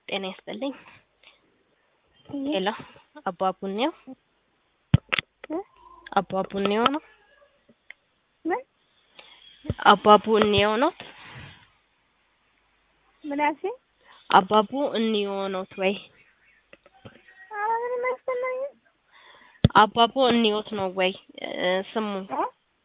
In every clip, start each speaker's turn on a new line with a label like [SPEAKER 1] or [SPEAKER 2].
[SPEAKER 1] ጤና ይስጥልኝ። ሄሎ አባቡኔው አባቡኔው ነው
[SPEAKER 2] ምን
[SPEAKER 1] አባቡ እንየው ኖት
[SPEAKER 2] ምን አልሽኝ?
[SPEAKER 1] አባቡ እንየው ኖት ወይ
[SPEAKER 2] ኧረ ምንም አይሰማኝም።
[SPEAKER 1] አባቡ እንዮት ነው ወይ እ ስሙ
[SPEAKER 2] እ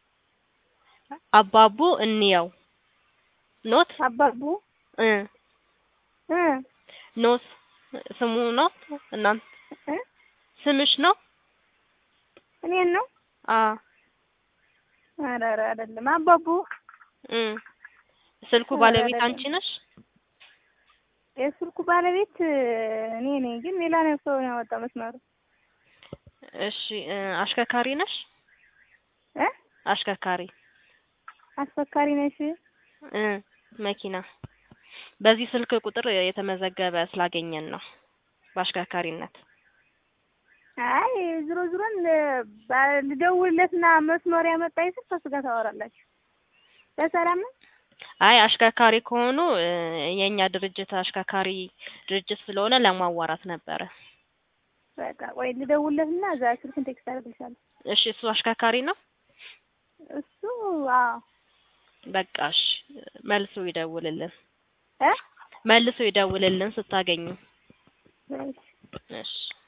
[SPEAKER 1] አባቡ እንየው ኖት
[SPEAKER 2] አባቡ
[SPEAKER 1] እ
[SPEAKER 2] እ
[SPEAKER 1] ኖት ስሙ ነው እናንተ
[SPEAKER 2] እ
[SPEAKER 1] ስምሽ ነው
[SPEAKER 2] እኔን ነው?
[SPEAKER 1] አ
[SPEAKER 2] ኧረ ኧረ አይደለም አባቡ
[SPEAKER 1] እ ስልኩ
[SPEAKER 2] ኧረ
[SPEAKER 1] ባለቤት
[SPEAKER 2] አይደለም።
[SPEAKER 1] አንቺ ነሽ
[SPEAKER 2] የስልኩ ባለቤት እኔ ነኝ፣ ግን ሌላ ነው ሰው ነው ያወጣው መስመሩ።
[SPEAKER 1] እሺ እ አሽከርካሪ ነሽ
[SPEAKER 2] እ
[SPEAKER 1] አሽከርካሪ
[SPEAKER 2] አስፈካሪ ነሽ?
[SPEAKER 1] እ መኪና በዚህ ስልክ ቁጥር የተመዘገበ ስላገኘን ነው በአሽከርካሪነት
[SPEAKER 2] አይ ዝሮ ዝሮን ባ- ልደውልለትና መስመር ያመጣኝ ስል ከእሱ ጋር ታወራላችሁ። በሰላም ነው?
[SPEAKER 1] አይ አሽከርካሪ ከሆኑ እ የኛ ድርጅት አሽከርካሪ ድርጅት ስለሆነ ለማዋራት ነበረ።
[SPEAKER 2] በቃ ቆይ ልደውልለትና እዛ ስልኩን ቴክስት አደርግልሻለሁ።
[SPEAKER 1] እሺ እሱ አሽከርካሪ ነው።
[SPEAKER 2] እሱ አዎ
[SPEAKER 1] በቃ እሺ መልሶ ይደውልልን
[SPEAKER 2] እ
[SPEAKER 1] መልሶ ይደውልልን ስታገኙ።
[SPEAKER 2] እሺ
[SPEAKER 1] እሺ